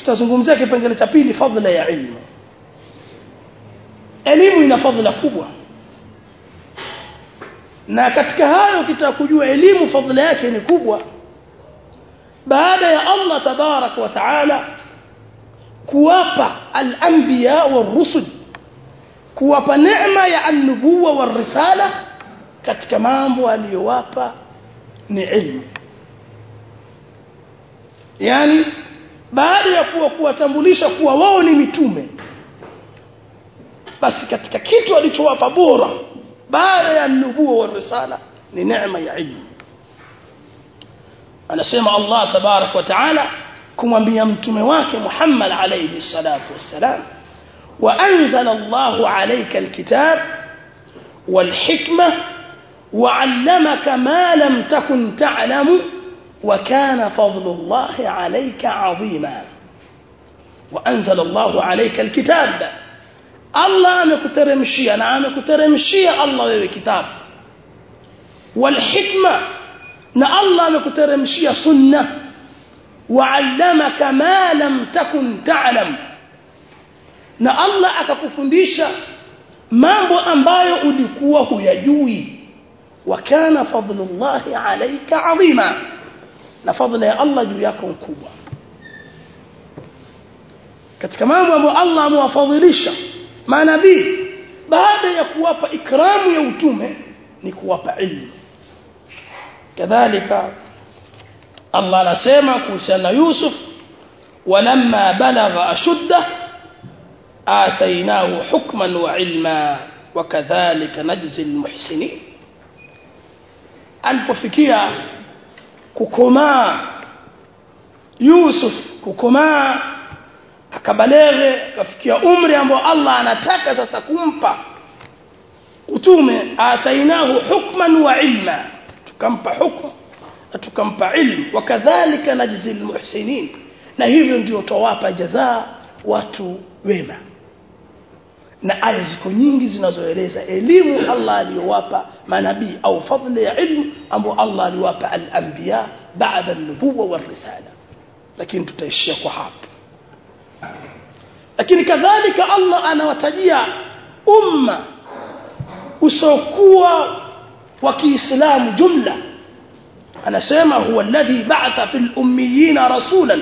tutazungumzia kipengele cha pili fadhila ya ilmu elimu ina fadhila kubwa na katika hayo ukitaka kujua elimu fadhila yake ni kubwa baada ya Allah tabarak wa taala kuwapa al-anbiya war-rusul kuwapa neema ya an-nubuwa war-risala katika mambo aliyowapa ni ilmu yani baada ya kuwa kuwatambulisha kuwa wao ni mitume basi katika kitu alichowapa bora baada ya nubuwa wa risala ni neema ya ilmu anasema Allah tabarak wa taala kumwambia mtume wake Muhammad alayhi salatu wassalam وأنزل الله عليك الكتاب والحكمة وعلمك ما لم تكن تعلم وكان فضل الله عليك عظيما وأنزل الله عليك الكتاب الله amekuteremshia na amekuteremshia Allah wewe kitabu والحكمة na Allah amekuteremshia sunna وعلمك ما لم تكن تعلم na Allah akakufundisha mambo ambayo ulikuwa huyajui wakana fadlullahi alayka adhima na fadla ya Allah juu yako mkubwa katika mambo ambayo Allah amewafadhilisha manabii baada ya kuwapa ikramu ya utume ni kuwapa ilmu kadhalika Allah anasema kuhusiana na Yusuf walamma balagha ashuddah آتيناه حكما وعلما وكذلك نجزي المحسنين alipofikia kukomaa Yusuf kukomaa akabalere akafikia umri ambao Allah anataka sasa kumpa utume atainahu hukman wa ilma tukampa hukumu na tukampa ilmu wakadhalika najzi almuhsinin na hivyo ndio tawapa jazaa watu wema na aya ziko nyingi zinazoeleza elimu Allah aliyowapa manabii au fadhila ya ilmu ambao Allah aliwapa al-anbiya baada an-nubuwa war-risala lakini tutaishia kwa hapo lakini kadhalika Allah anawatajia umma usokuwa wa Kiislamu jumla anasema huwa alladhi ba'atha fil ummiyina rasulan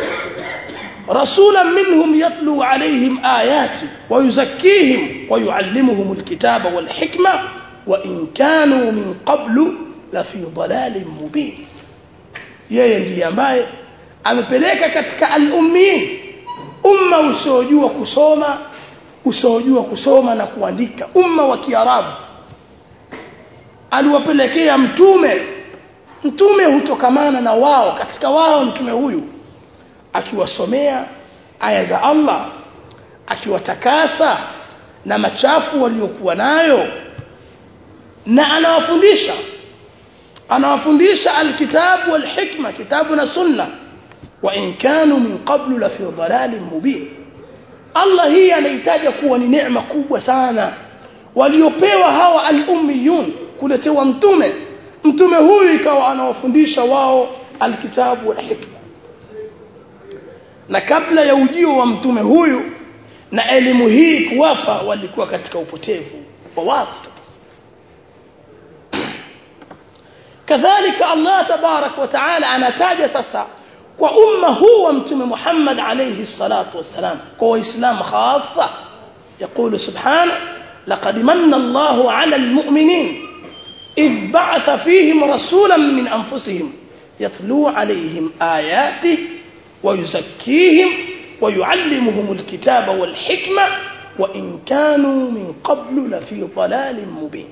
رسولا منهم يتلو عليهم آياته ويزكيهم ويعلمهم الكتاب والحكمة وإن كانوا من قبل لفي ضلال مبين yeye ndiye ambaye amepeleka katika al-ummiin umma usiojua kusoma usiojua kusoma na kuandika umma wa kiarabu aliwapelekea mtume mtume hutokamana na wao katika wao mtume huyu akiwasomea aya za Allah akiwatakasa na machafu waliokuwa nayo na anawafundisha anawafundisha alkitabu walhikma kitabu na sunna wa in kanu min qablu la fi dhalalin mubin Allah hii anaitaja kuwa ni neema kubwa sana waliopewa hawa al-ummiyun kuletewa mtume mtume huyu ikawa anawafundisha wao alkitabu walhikma na kabla ya ujio wa mtume huyu na elimu hii kuwapa walikuwa katika upotevu wa wazi kadhalika Allah tabarak wa taala anataja sasa kwa umma huu wa mtume Muhammad alayhi salatu wassalam kwa waislamu khassa يقول سبحانه لقد من الله على المؤمنين إذ بعث فيهم رسولا من أنفسهم يتلو عليهم آياته ويزكيهم ويعلمهم الكتاب والحكمة وإن كانوا من قبل لفي ضلال مبين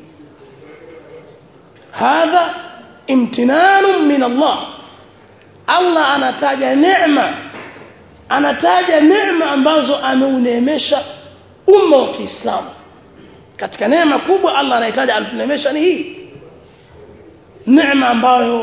هذا امتنان من الله الله anataja neema anataja neema ambazo ameuneemesha umma wa Kiislamu katika neema kubwa Allah anahitaji alituneemesha ni hii neema ambayo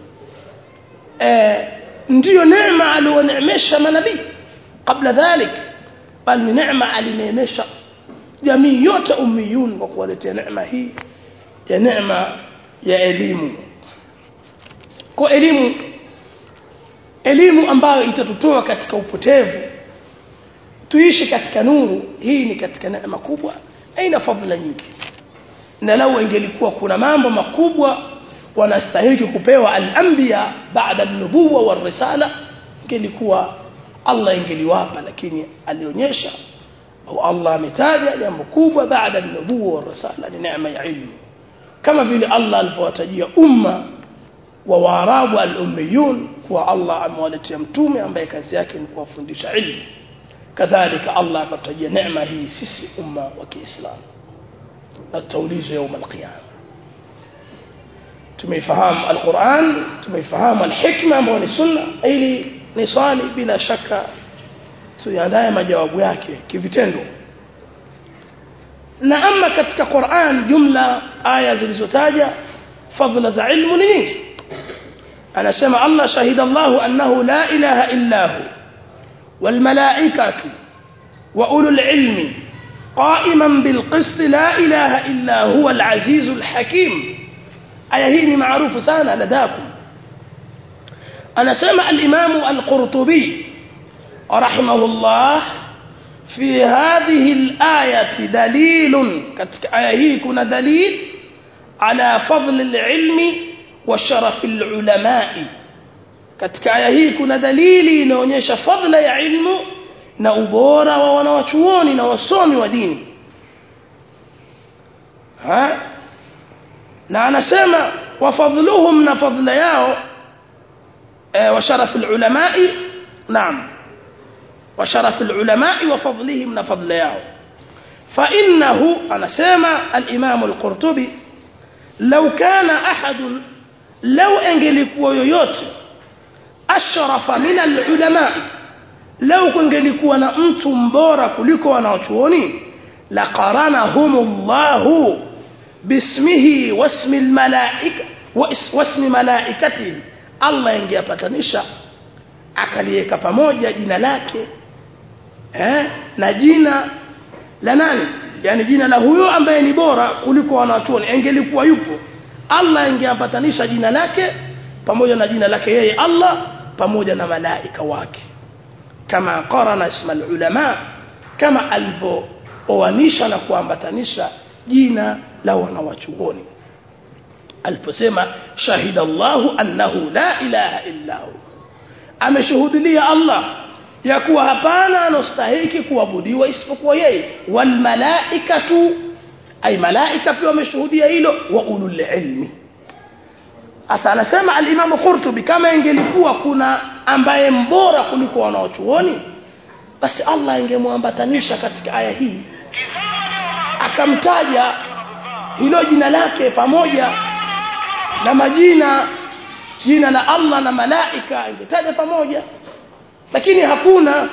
eh, ndiyo neema alioneemesha manabii kabla dhalik bali ni neema alineemesha jamii yote ummiyun kwa kuwaletea neema hii ya neema ya elimu kwa elimu elimu ambayo itatutoa katika upotevu tuishi katika nuru hii ni katika neema kubwa aina fadhila nyingi na lau ingelikuwa kuna mambo makubwa wanastahili kupewa al-anbiya baada an-nubuwa war-risala ingelikuwa Allah ingeliwapa lakini alionyesha au Allah ametaja jambo kubwa baada an-nubuwa war-risala ni neema ya ilmu kama vile Allah alivyowatajia umma wa waarabu al-ummiyun kuwa Allah amewaletea mtume ambaye kazi yake ni kuwafundisha ilmu kadhalika Allah akatajia neema hii sisi umma wa Kiislamu na tutaulizwa يوم القيامه tumeifahamu alquran tumeifahamu alhikma ambayo ni sunna ili ni swali bila shaka tuandae majawabu yake kivitendo na ama katika Qur'an jumla aya zilizotaja fadhila za ilmu ni nyingi anasema Allah shahida Allah annahu la ilaha illa hu wal malaikatu wa ulul ilmi قائما بالقسط لا إله إلا هو العزيز الحكيم aya hii ni maarufu sana ladakum anasema al-Imam al-Qurtubi rahimahullah fi hadhihi al-ayati dalilun katika aya hii kuna dalil ala fadl al-ilmi wa sharaf al-ulama'i katika aya hii kuna dalili inaonyesha fadla ya ilmu na ubora wa wanawachuoni na wasomi wa dini ha na anasema wafadhluhum na fadhila yao wa sharaf ulamai naam wa sharaf ulamai wa fadlihim na fadhila yao fa innahu anasema al-imam al-qurtubi law kana ahad law angelikuwa yoyote ashrafa min al-ulama law kungelikuwa na mtu mbora kuliko wanaochuoni la qaranahumullahu bismihi wasmi almalaika wasmi malaikati Allah ingeyapatanisha akaliweka pamoja jina lake eh na jina la nani yani jina la huyo ambaye ni bora kuliko wanachuoni ingelikuwa yupo Allah ingeyapatanisha jina lake pamoja na jina lake yeye Allah pamoja na malaika wake kama qarana isma ulama kama alivooanisha na kuambatanisha jina la wanawachuoni aliposema shahida Allahu annahu la ilaha illa hu ameshuhudia Allah ya kuwa hapana anostahiki kuabudiwa isipokuwa yeye wal malaikatu ay malaika pia wameshuhudia hilo wa ulul ilmi asa anasema al-Imam Qurtubi kama ingelikuwa kuna ambaye mbora kuliko wanaochuoni basi Allah ingemwambatanisha katika aya hii akamtaja hilo jina lake pamoja na majina jina la Allah na malaika ingetaja pamoja lakini hakuna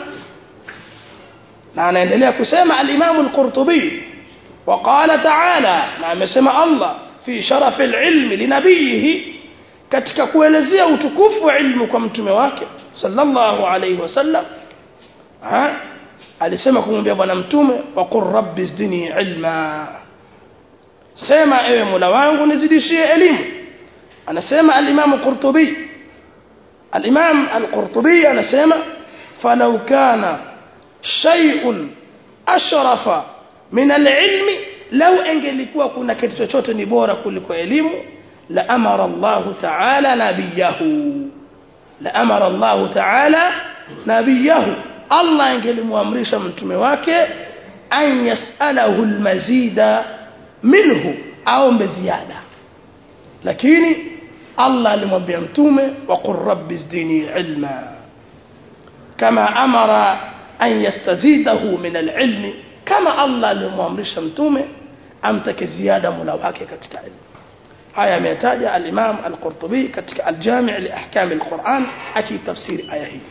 na anaendelea kusema al-Imam al-Qurtubi وقال تعالى na amesema Allah fi sharaf al-ilm linabihi katika kuelezea utukufu wa ilmu kwa mtume wake sallallahu alayhi wasallam ha alisema kumwambia bwana mtume wa qur rabbi zidni ilma sema ewe mola wangu nizidishie elimu anasema al-imam qurtubi al-imam al-qurtubi anasema falau kana shay'un ashrafa min al-ilmi law angelikuwa kuna kitu chochote ni bora kuliko elimu la amara Allah ta'ala nabiyahu la amara Allah ta'ala nabiyahu Allah angelimwamrisha mtume wake an yasalahu almazida minhu aombe ziada lakini Allah alimwambia mtume wa qur rabbi zidni ilma kama amara an yastazidahu min alilmi kama Allah alimwamrisha mtume amtake ziada mola wake katika ilmu haya ametaja al-Imam al-Qurtubi katika al-Jami' li ahkam al-Quran akitafsiri aya hii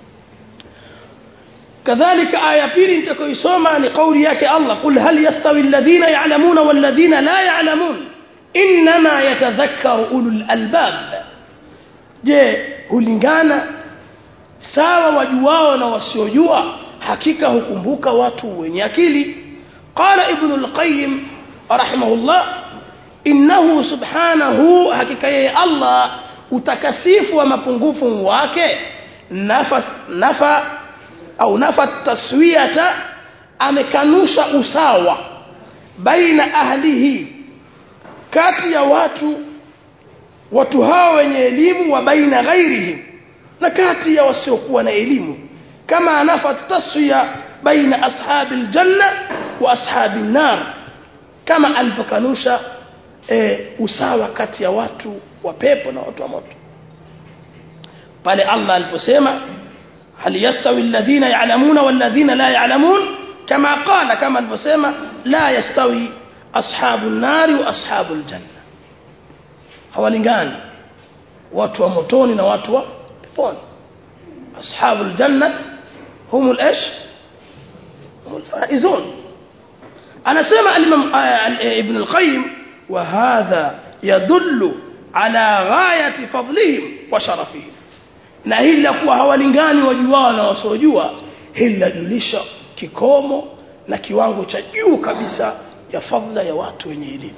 kadhalika aya pili nitakayoisoma ni kauli yake Allah qul hal yastawi alladhina ya'lamuna wal ladhina la ya'lamun inma yatadhakkaru ulul albab je hulingana sawa wajuao na wasiojua hakika hukumbuka watu wenye akili qala ibn al-qayyim rahimahullah innahu subhanahu hakika yeye Allah utakasifu wa mapungufu wake nafa nafa au nafa taswiyata amekanusha usawa baina ahlihi kati ya watu watu hao wenye elimu wa baina ghairihim na kati ya wasiokuwa na elimu kama anafa taswiya baina ashabi aljanna wa ashabi nar kama alivyokanusha e, usawa kati ya watu wa pepo na watu wa moto pale Allah aliposema hal yastawi alladhina ya'lamuna walladhina la ya'lamun kama qala kama alivyosema la yastawi ashabu nari wa ashabu aljanna hawalingani watu wa motoni na watu wa peponi ashabu aljannat hum الايش هم الفائزون anasema al-imam ibn al-qayyim wa hadha yadullu ala ghayati fadlihim wa sharafihim na hili la kuwa hawalingani wajuao na wasiojua hili lajulisha kikomo na kiwango cha juu kabisa ya fadla ya watu wenye elimu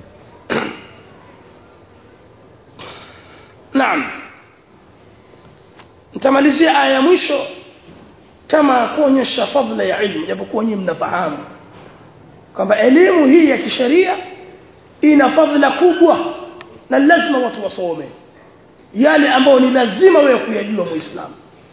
naam nitamalizia aya ya mwisho kama kuonyesha fadla ya ilmu japokuwa nyinyi mnafahamu kwamba elimu hii ya kisheria ina fadhila kubwa na lazima watu wasome yale ambayo ni lazima wewe kuyajua muislamu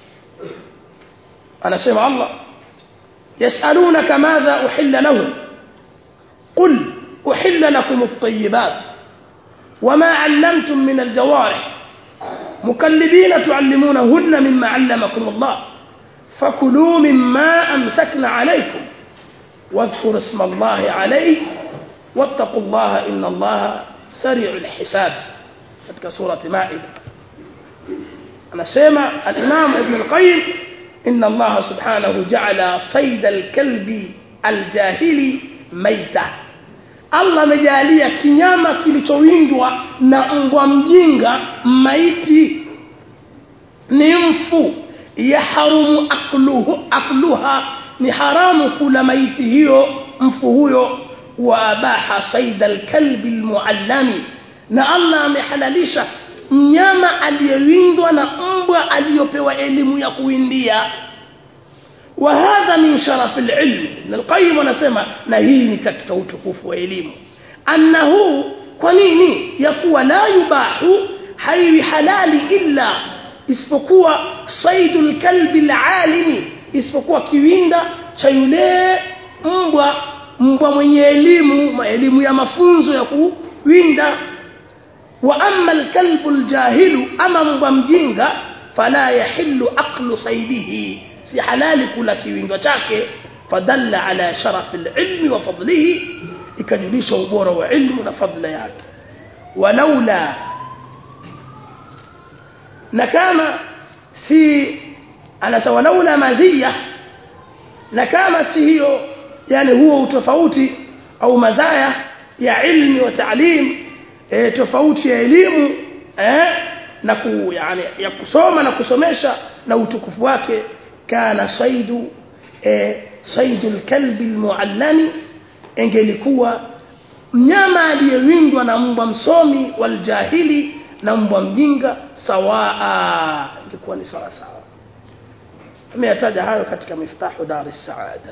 anasema Allah yasalunaka madha uhilla lahum qul uhilla lakum at-tayyibat wama 'allamtum min al-jawarih mukallibina tu'allimunahunna mimma 'allamakum Allah fakulu mimma amsakna 'alaykum واذكروا اسم الله عليه واتقوا الله إن الله سريع الحساب katika surati Maida anasema al-Imam Ibn al-Qayyim inna Allah subhanahu ja'ala sayda al-kalbi al-jahili maita Allah amejalia kinyama kilichowindwa na mbwa mjinga maiti ni mfu yahrumu akluhu akluha ni haramu kula maiti hiyo mfu huyo wa abaha saida alkalbi almuallami na Allah amehalalisha mnyama aliyewindwa na mbwa aliyopewa elimu ya kuwindia wa hadha min sharaf alilm Ibn al-Qayyim anasema na hii ni katika utukufu wa elimu annahu kwa nini yakuwa la yubahu haiwi halali illa isipokuwa saidul kalbi alalimi isipokuwa kiwinda cha yule mbwa mbwa mwenye elimu elimu ya mafunzo ya kuwinda wa amma alkalbu aljahilu ama mbwa mjinga fala yahillu aqlu saidihi si halali kula kiwindo chake fadalla ala sharaf alilmi wa fadlihi ikajulisha ubora wa ilmu na fadla yake walaula na kama si anasema walaula mazia na kama si hiyo yani huo utofauti au mazaya ya ilmi wa taalim e, tofauti ya elimu eh, na ku, yani, ya kusoma na kusomesha na utukufu wake kana saidu e, saidu alkalbi almuallami ingelikuwa mnyama aliyewindwa na mbwa msomi waljahili na mbwa mjinga sawaa ingekuwa ni sawa sawa ameyataja hayo katika miftahu dar saada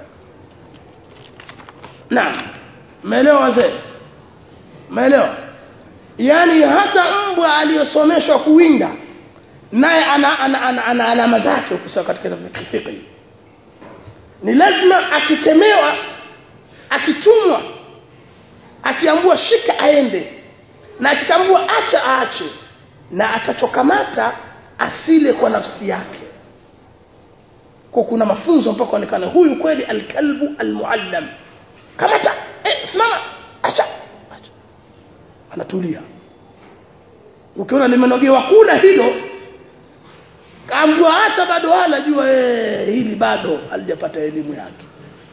naam umeelewa wazee umeelewa yani hata mbwa aliyosomeshwa kuwinda naye ana, ana, ana, ana alama zake ukisoma katika fiqh ni lazima akitemewa akitumwa akiambua shika aende na akitambua acha aache na atachokamata asile kwa nafsi yake kwa kuna mafunzo mpaka onekana huyu kweli alkalbu almuallam kamata eh simama acha acha anatulia ukiona limenogewa kula hilo kaambua acha bado wala jua eh hili bado halijapata elimu yake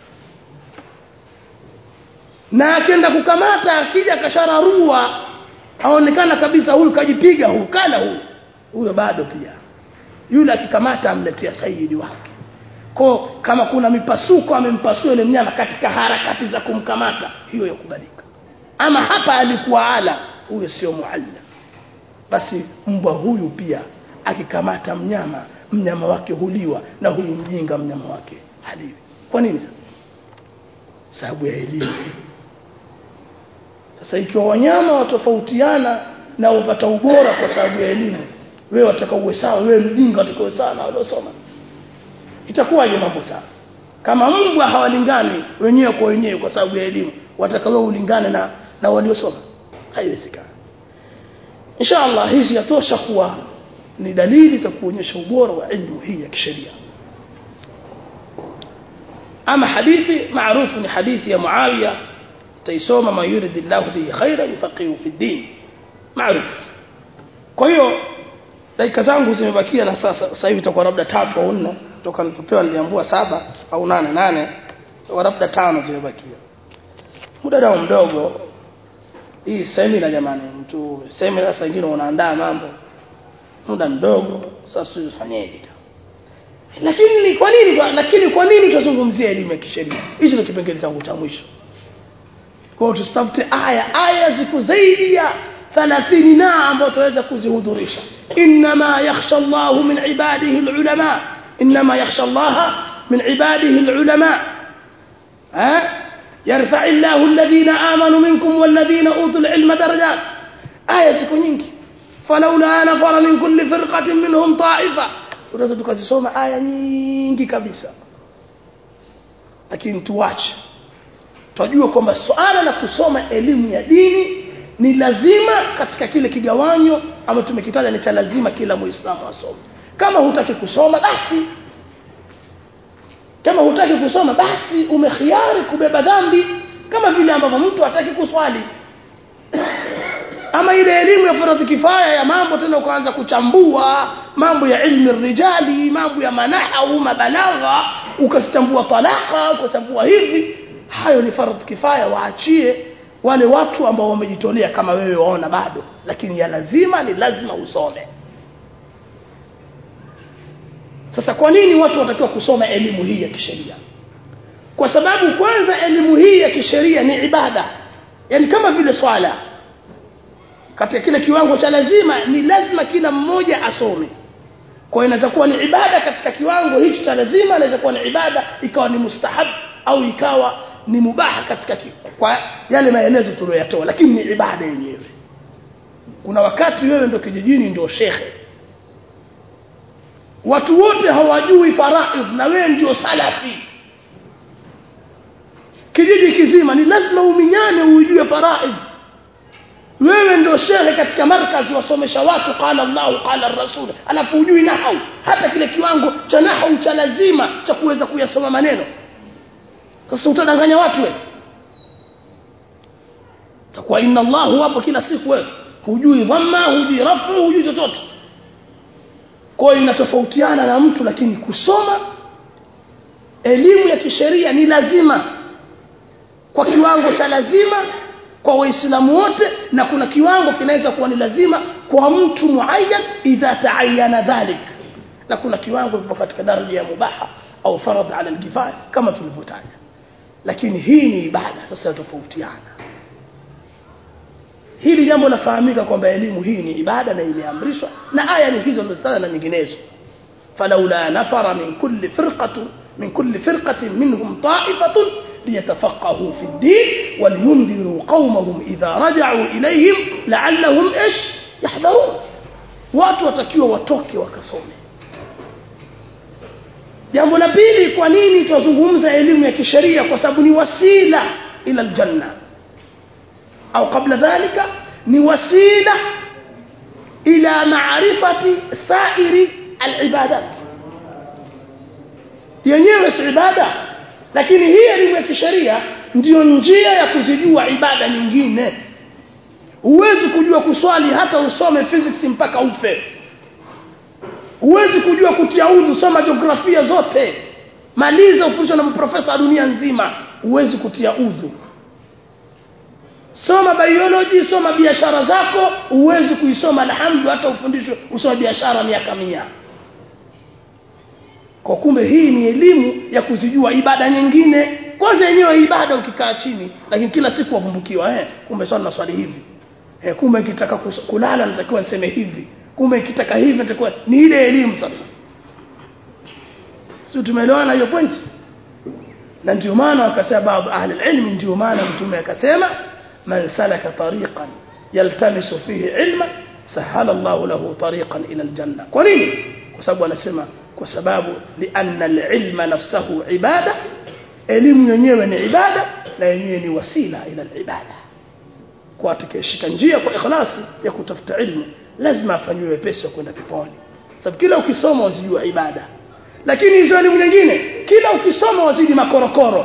na akienda kukamata akija kashararua aonekana kabisa huyu kajipiga huyu kala huyu huyo bado pia yule akikamata amletea saidi wake ko kama kuna mipasuko amempasua yule mnyama katika harakati za kumkamata hiyo yakubalika ama hapa alikuwa ala huyo sio muallim basi mbwa huyu pia akikamata mnyama mnyama wake huliwa na huyu mjinga mnyama wake haliwi kwa nini sasa sababu ya elimu sasa ikiwa wanyama watofautiana na wapata ubora kwa sababu ya elimu wewe wataka uwe sawa wewe mjinga wataka uwe sawa na waliosoma itakuwaje mambo sawa kama mbwa hawalingani wenyewe kwa wenyewe kwa sababu ya elimu wataka wewe ulingane na na waliosoma haiwezekani inshallah hizi yatosha kuwa ni dalili za kuonyesha ubora wa elimu hii ya kisheria ama hadithi maarufu ni hadithi ya Muawiya taisoma ma yuridillahu bihi khaira yufaqihu fi din maarufu kwa hiyo dakika zangu zimebakia na sasa sasa hivi itakuwa labda tatu au nne toka nilipopewa niliambua saba au nane nane kwa labda tano zimebakia muda nao mdogo hii semina jamani mtu semina sasa wengine unaandaa mambo muda mdogo sasa tufanyeje lakini kwa nini lakini kwa nini tutazungumzia elimu ya kisheria hicho ndio kipengele changu cha mwisho kwa hiyo tusitafute aya aya ziko zaidi ya 30 na ambazo tuweza kuzihudhurisha inma yakhsha Allah min ibadihi alulama inma yakhsha Allah min ibadihi alulama ha يرفع الله الذين آمنوا منكم والذين أوتوا العلم درجات آية ziko nyingi فلولا نفر من كل فرقة منهم طائفة unaweza tukazisoma aya nyingi kabisa lakini tuache tunajua kwamba swala la kusoma elimu ya dini ni lazima katika kile kigawanyo ambacho tumekitaja ni cha lazima kila muislamu asome kama hutaki kusoma basi kama hutaki kusoma basi umekhiari kubeba dhambi kama vile ambavyo mtu hataki kuswali ama ile elimu ya faradhi kifaya ya mambo tena ukaanza kuchambua mambo ya ilmi rijali mambo ya manaha au mabalagha ukasichambua talaka ukachambua hivi hayo ni faradhi kifaya waachie wale watu ambao wamejitolea kama wewe waona bado lakini ya lazima ni lazima usome sasa kwa nini watu watakiwa kusoma elimu hii ya kisheria kwa sababu kwanza elimu hii ya kisheria ni ibada yani kama vile swala katika kile kiwango cha lazima ni lazima kila mmoja asome kwa inaweza kuwa ni ibada katika kiwango hicho cha lazima inaweza kuwa ni ibada ikawa ni mustahab au ikawa ni mubaha katika ki, kwa yale maelezo tuliyoyatoa lakini ni ibada yenyewe kuna wakati wewe ndo kijijini ndio shekhe watu wote hawajui faraidh na wewe ndio salafi kijiji kizima ni lazima uminyane uijue faraidh wewe ndio shehe katika markazi wasomesha watu qala Allah qala rasul alafu ujui nahau hata kile kiwango cha nahau cha lazima cha kuweza kuyasoma maneno sasa utadanganya watu wewe takuwa inna Allah hapo kila siku wewe hujui dhamma hujui rafu hujui chochote kwa hiyo inatofautiana na mtu lakini kusoma elimu ya kisheria ni lazima kwa kiwango cha lazima kwa waislamu wote na kuna kiwango kinaweza kuwa ni lazima kwa mtu muayyan idha taayana dhalik na kuna kiwango kipo katika daraja ya mubaha au faradh ala alkifaya kama tulivyotaja lakini hii ni ibada sasa tofautiana hili jambo lafahamika kwamba elimu hii ni ibada na imeamrishwa na aya ni hizo ndizo na nyinginezo falaula nafara min kulli firqatin min kulli firqatin minhum ta'ifatun ليتفقهوا في الدين ولينذروا قومهم إذا رجعوا إليهم لعلهم إيش يحذرون watu watakiwa watoke wakasome jambo la pili kwa nini tunazungumza elimu ya kisheria kwa sababu ni wasila ila aljanna au kabla dhalika ni wasila ila maarifati sairi alibadat yenyewe si ibada lakini hii elimu ya kisheria ndiyo njia ya kuzijua ibada nyingine huwezi kujua kuswali hata usome physics mpaka ufe huwezi kujua kutia udhu soma jiografia zote maliza ufundishwa na maprofesa wa dunia nzima huwezi kutia udhu soma biology soma biashara zako huwezi kuisoma alhamdu hata ufundishwe usome biashara miaka mia kwa kumbe hii ni elimu ya kuzijua ibada nyingine kwanza yenyewe ibada ukikaa chini lakini kila siku wavumbukiwa eh kumbe swali na swali hivi eh kumbe nikitaka kulala natakiwa niseme hivi kumbe nikitaka hivi natakiwa ni ile elimu sasa sio tumeelewana hiyo point na ndio maana wakasema baadhi ahli ilmi ndio maana mtume akasema man salaka tariqan yaltamisu fihi ilma sahala Allahu lahu tariqan ila aljanna kwa nini kwa sababu anasema kwa sababu lianna alilma nafsahu ibada elimu yenyewe ni ibada na yenyewe ni wasila ila alibada kwa atakayeshika njia kwa ikhlasi ya kutafuta ilmu lazima afanywe wepesi wa kwenda peponi sababu kila ukisoma wazijua ibada lakini hizo elimu nyingine kila ukisoma wazidi makorokoro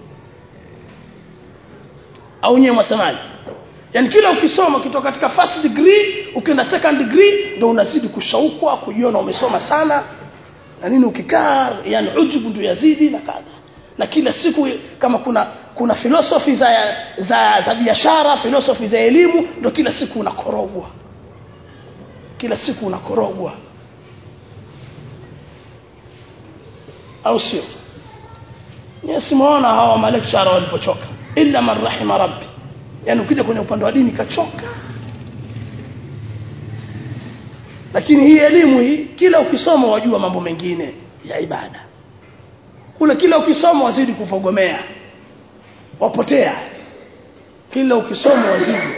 au nyewe mwasemaji yani kila ukisoma ukitoka katika first degree ukienda second degree ndio unazidi kushaukwa kujiona umesoma sana na nini ukikaa yani ujubu ndio yazidi na kadha na kila siku kama kuna kuna philosophy za za, za biashara philosophy za elimu ndio kila siku unakorogwa kila siku unakorogwa au sio nisimuona hawa malekshara walipochoka illa man rahima rabbi yani ukija kwenye upande wa dini kachoka lakini hii elimu hii kila ukisoma wajua mambo mengine ya ibada kule kila ukisoma wazidi kufogomea wapotea kila ukisoma wazidi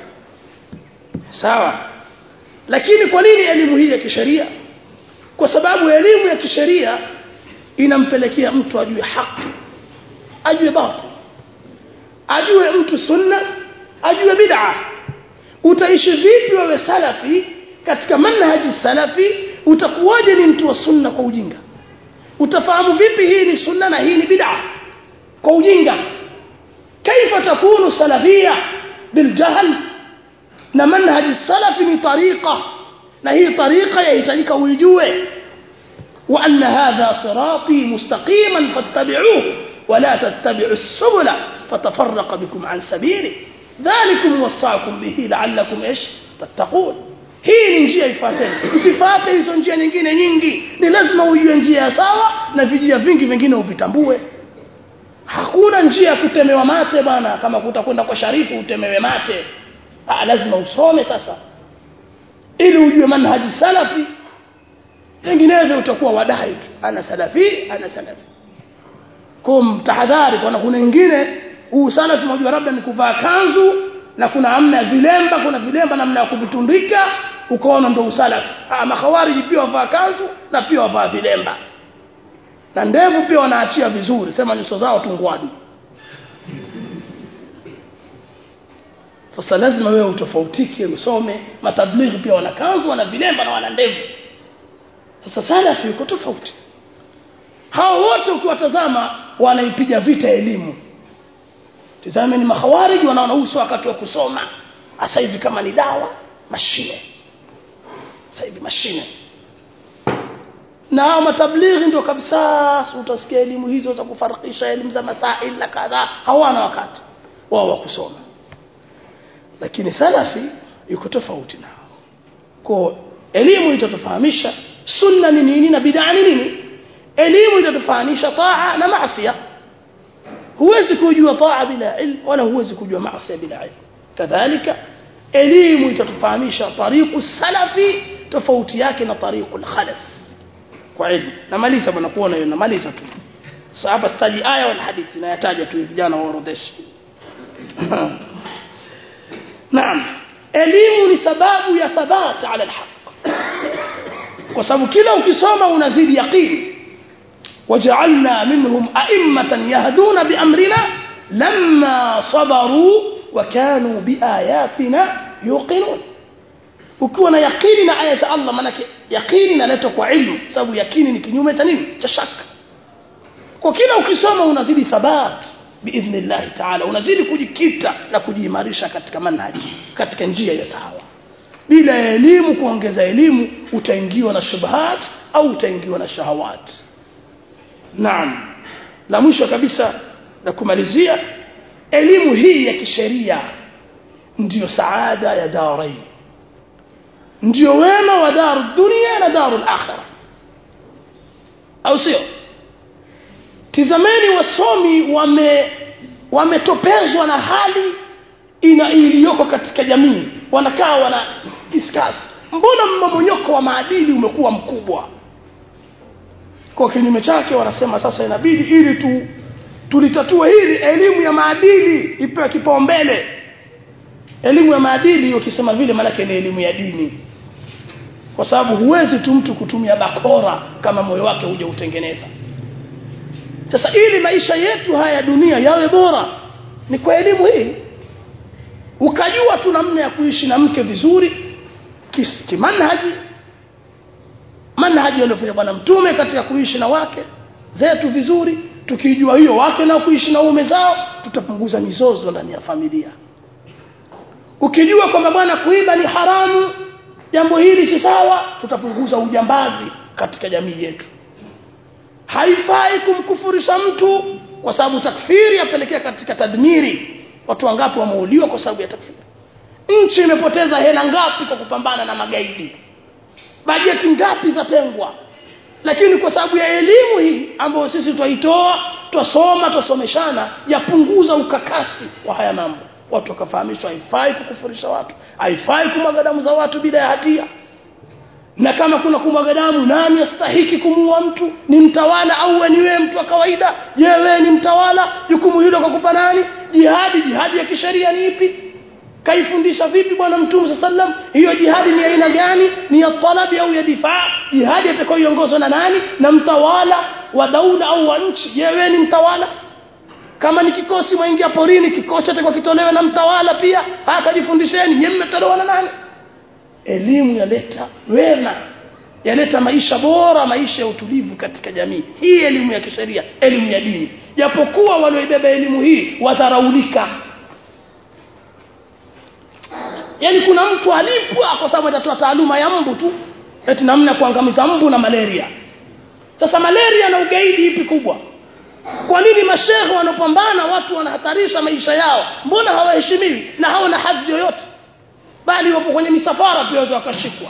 sawa lakini kwa nini elimu hii ya kisheria kwa sababu elimu ya kisheria inampelekea mtu ajue haki ajue batil ajue mtu sunna ajue bid'a utaishi vipi wewe salafi katika manhaji salafi utakuwaje ni mtu wa sunna kwa ujinga utafahamu vipi hii ni sunna na hii ni bid'a kwa ujinga kaifa takunu salafia biljahl na manhaji salafi ni tariqa na hii tariqa yahitajika uijue وأن هذا صراطي مستقيما فاتبعوه ولا تتبعوا السبل فتفرق بكم عن سبيله ذلكم وصاكم به لعلكم ايش تتقون hii ni njia ifuateni usifate hizo njia nyingine nyingi ni lazima ujue njia sawa na vijia vingi vingine uvitambue hakuna njia ya kutemewa mate bana kama kutakwenda kwa sharifu utemewe mate ha, lazima usome sasa ili ujue manhaji salafi vinginevyo utakuwa wadai tu ana salafi ana salafi kum tahadhari kwa kuna wengine huu salafi mmoja labda ni kuvaa kanzu na kuna amna ya vilemba kuna vilemba namna ya kuvitundika ukaona ndio usalafi ah makhawariji pia wavaa kanzu na pia wavaa vilemba na ndevu pia wanaachia vizuri sema nyuso zao tungwadu sasa lazima wewe utofautike usome matablighi pia wana kanzu wana vilemba na wana ndevu sasa salafi yuko tofauti hao wote ukiwatazama wanaipiga vita elimu tazame ni mahawariji wanaona uso wakati wa kusoma sasa hivi kama ni dawa mashine sasa hivi mashine na hao matablighi ndio kabisa utasikia elimu hizo za kufarikisha elimu za masail na kadhaa hawana wakati wao wa kusoma lakini salafi yuko tofauti nao kwa elimu itatufahamisha sunna ni nini na bid'a ni nini elimu itatufahamisha taa na maasiya huwezi kujua taa bila ilmu wala huwezi kujua maasiya bila ilmu kadhalika elimu itatufahamisha tariqu salafi tofauti yake na tariqu al-khalaf kwa ilmu namaliza bwana kuona hiyo namaliza tu sasa staji aya wal hadithi na yataja tu vijana waorodheshe naam elimu ni sababu ya thabata ala alhaq kwa sababu kila ukisoma unazidi yaqini waja'alna minhum a'immatan yahduna biamrina lamma sabaru wa kanu biayatina yuqinun ukiwa na yaqini na aya za Allah maana yaqini inaletwa kwa ilmu sababu yaqini ni kinyume cha nini cha shaka kwa kila ukisoma unazidi thabat biidhnillah ta'ala unazidi kujikita na kujiimarisha katika manhaji katika njia ya sawa bila elimu kuongeza elimu utaingiwa na shubhat au utaingiwa na shahawat naam la mwisho kabisa na kumalizia elimu hii ya kisheria ndiyo saada ya darain ndiyo wema wa daru dunia na daru akhirah au sio tizameni wasomi wame wametopezwa na hali ina iliyoko katika jamii wanakaa wana discuss mbona mmomonyoko wa maadili umekuwa mkubwa kwa kinyume chake wanasema sasa inabidi ili tu tulitatue hili elimu ya maadili ipewe kipaumbele elimu ya maadili ukisema vile maanake ni elimu ya dini kwa sababu huwezi tu mtu kutumia bakora kama moyo wake huja utengeneza sasa ili maisha yetu haya ya dunia yawe bora ni kwa elimu hii ukajua tu namna ya kuishi na mke vizuri kis- kimanhaji manhaji aliyofanya bwana mtume katika kuishi na wake zetu vizuri tukijua hiyo wake nao kuishi na ume zao tutapunguza mizozo ndani ya familia ukijua kwamba bwana kuiba ni haramu jambo hili si sawa tutapunguza ujambazi katika jamii yetu haifai kumkufurisha mtu kwa sababu takfiri yapelekea katika tadmiri watu wangapi wameuliwa kwa sababu ya takfiri nchi imepoteza hela ngapi kwa kupambana na magaidi bajeti ngapi zatengwa lakini kwa sababu ya elimu hii ambayo sisi twaitoa twasoma twasomeshana yapunguza ukakasi wa haya mambo watu wakafahamishwa haifai kukufurisha watu haifai kumwaga damu za watu bila ya hatia na kama kuna kumwaga damu nani astahiki kumuua mtu ni mtawala au ni wewe mtu wa kawaida je wewe ni mtawala jukumu hilo kakupa nani jihadi jihadi ya kisheria ni ipi kaifundisha vipi bwana mtume saa sallam hiyo jihadi ni aina gani ni ya talabi au ya difaa jihadi atakayoongozwa na nani na mtawala wa daula au wa nchi je wewe ni mtawala kama ni kikosi mwaingia porini kikosi atakuwa kitolewe na mtawala pia akajifundisheni nyewe mmetolewa na nani elimu yaleta wema yaleta maisha bora maisha ya utulivu katika jamii hii elimu ya kisheria elimu ya dini japokuwa walioibeba elimu hii wadharaulika yaani kuna mtu alipwa kwa sababu atatoa taaluma ya mbu tu eti namna ya kuangamiza mbu na malaria sasa malaria na ugaidi ipi kubwa kwa nini mashehe wanapambana watu wanahatarisha maisha yao mbona hawaheshimiwi na hawana hadhi yoyote bali wapo kwenye misafara pia waweza wakashikwa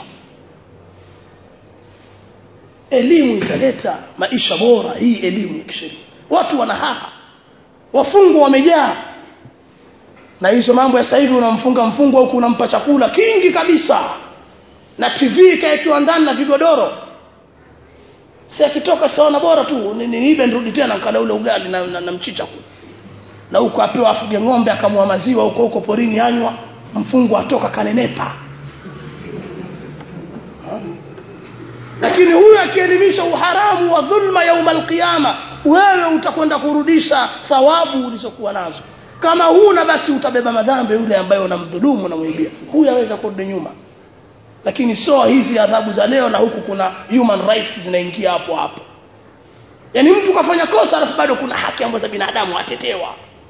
elimu italeta maisha bora hii elimu ya kisheria watu wanahaha wafungwa wamejaa na hizo mambo ya sasa hivi unamfunga mfungwa huku unampa chakula kingi kabisa na tv ikaekiwa ndani na vigodoro si akitoka saona bora tu ni- niibe nirudi tena nkala ule ugali na, na, na mchicha kule na huko apewa afuge ng'ombe akamua maziwa huko huko porini anywa mfungwa atoka kanenepa Ha? lakini huyu akielimisha uharamu wa dhulma yauma alqiyama wewe utakwenda kurudisha thawabu ulizokuwa nazo kama huna basi utabeba madhambi yule ambaye unamdhulumu unamwibia huyu aweza kurudi nyuma lakini sio hizi adhabu za leo na huku kuna human rights zinaingia hapo hapo yaani mtu kafanya kosa alafu bado kuna haki ambazo za binadamu atetewa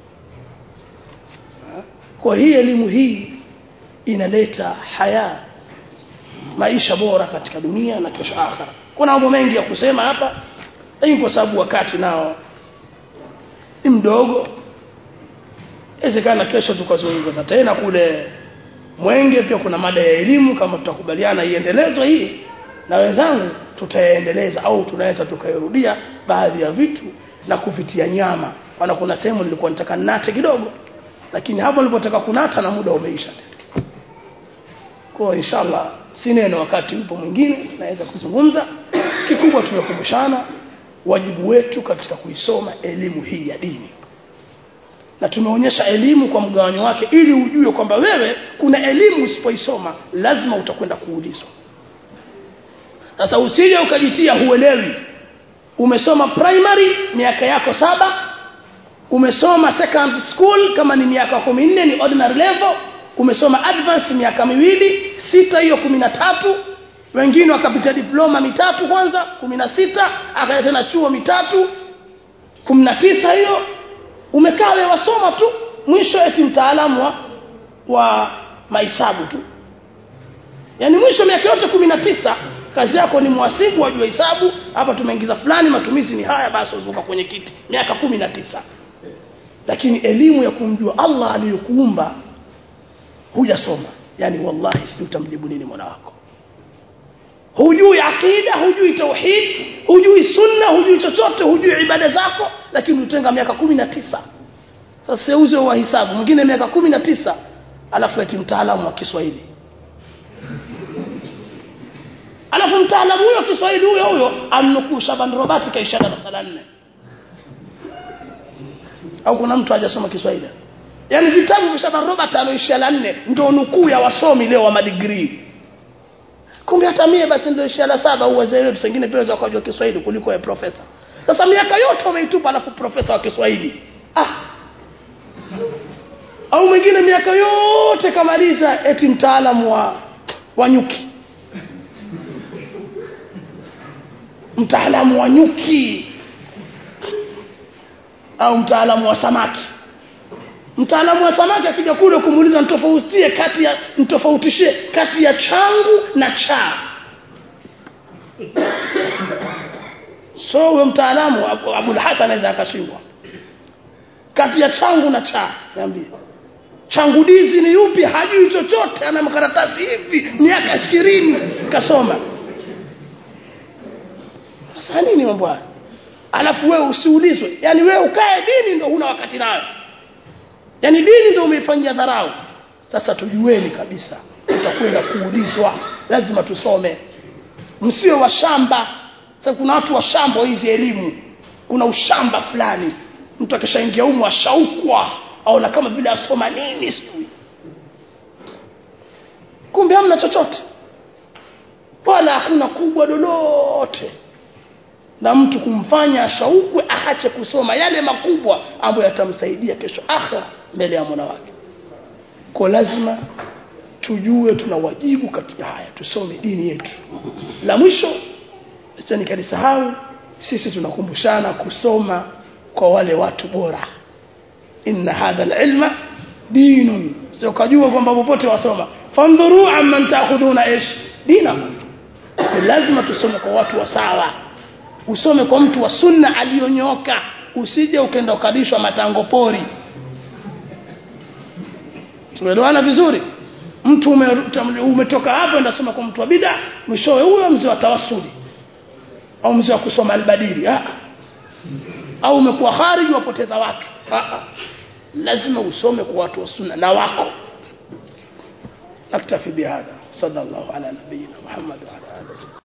kwa hii elimu hii inaleta haya maisha bora katika dunia na kesho akhera kuna mambo mengi ya kusema hapa lakini kwa sababu wakati nao ni mdogo inawezekana kesho tukazungumza tena kule mwenge pia kuna mada ya elimu kama tutakubaliana iendelezwe hii na wenzangu tutayaendeleza au tunaweza tukairudia baadhi ya vitu na kuvitia nyama maana kuna sehemu nilikuwa nataka nate kidogo lakini hapo nilipotaka kunata na muda umeisha tena kwa inshallah si neno wakati upo mwingine naweza kuzungumza kikubwa tumekumbushana wajibu wetu katika kuisoma elimu hii ya dini na tumeonyesha elimu kwa mgawanyo wake ili ujue kwamba wewe kuna elimu usipoisoma lazima utakwenda kuulizwa sasa usije ukajitia huelewi umesoma primary miaka yako saba umesoma second school kama ni miaka kumi nne ni ordinary level umesoma advance miaka miwili sita hiyo kumi na tatu wengine wakapitia diploma mitatu kwanza kumi na sita akaja tena chuo mitatu kumi na tisa hiyo umekaa wewe wasoma tu mwisho eti mtaalamu wa, wa mahesabu tu yaani mwisho miaka yote kumi na tisa kazi yako ni mhasibu wajua hesabu hapa tumeingiza fulani matumizi ni haya basi uzuka kwenye kiti miaka kumi na tisa lakini elimu ya kumjua allah aliyokuumba hujasoma yani wallahi sijui utamjibu nini mola wako hujui akida hujui tauhid hujui sunna hujui chochote hujui ibada zako lakini utenga miaka kumi na tisa sasa seuze wa hisabu mwingine miaka kumi na tisa alafu eti mtaalamu wa kiswahili alafu mtaalamu huyo Kiswahili huyo huyo amnukuu Shaban Robert kaisha darasa la nne au kuna mtu hajasoma Kiswahili yaani vitabu vya Shaban Robert aloishia la nne ndio nukuu ya wasomi leo wa madigrii kumbe hata mie basi ndio ishia la saba au wazee wetu wengine pia waweza kujua Kiswahili kuliko ya profesa sasa miaka yote umeitupa alafu profesa wa Kiswahili ah au mwingine miaka yote kamaliza eti mtaalamu wa wa nyuki mtaalamu wa nyuki au mtaalamu wa samaki mtaalamu wa samaki akija kule kumuuliza nitofautie kati ya nitofautishie kati ya changu na cha so huyo mtaalamu Abu- Abul Hasan anaweza akashindwa kati ya changu na cha niambie changu dizi ni yupi hajui chochote ana makaratasi hivi miaka ishirini kasoma sasa nini mambo haya alafu wewe usiulizwe yani wewe ukae dini ndo huna wakati nayo yani dini ndo umeifanyia dharau sasa tujueni kabisa tutakwenda kuulizwa lazima tusome msiwe washamba sasa kuna watu washamba hizi elimu kuna ushamba fulani mtu akishaingia humu ashaukwa aona kama vile asoma nini sijui kumbe hamna chochote wala hakuna kubwa lolote na mtu kumfanya ashaukwe aache kusoma yale makubwa ambayo yatamsaidia kesho akhira mbele ya Mola wake kwa lazima tujue tuna wajibu katika haya tusome dini yetu la mwisho sasa nikalisahau sisi tunakumbushana kusoma kwa wale watu bora inna hadha alilma dinun sio kujua kwamba popote wasoma fandhuru amman taakhuduna ish dinakum lazima tusome kwa watu wa sawa usome kwa mtu wa sunna aliyonyoka usije ukenda ukadishwa matango pori tumeelewana vizuri mtu ume, umetoka hapo ndasoma kwa mtu wa bida mwishowe huyo mzee wa tawasuli au mzee wa kusoma albadili ah. au umekuwa khariji wapoteza watu ah, ah. lazima usome kwa watu wa sunna na wako naktafi bihadha sallallahu ala nabiyina muhammad wa ala alihi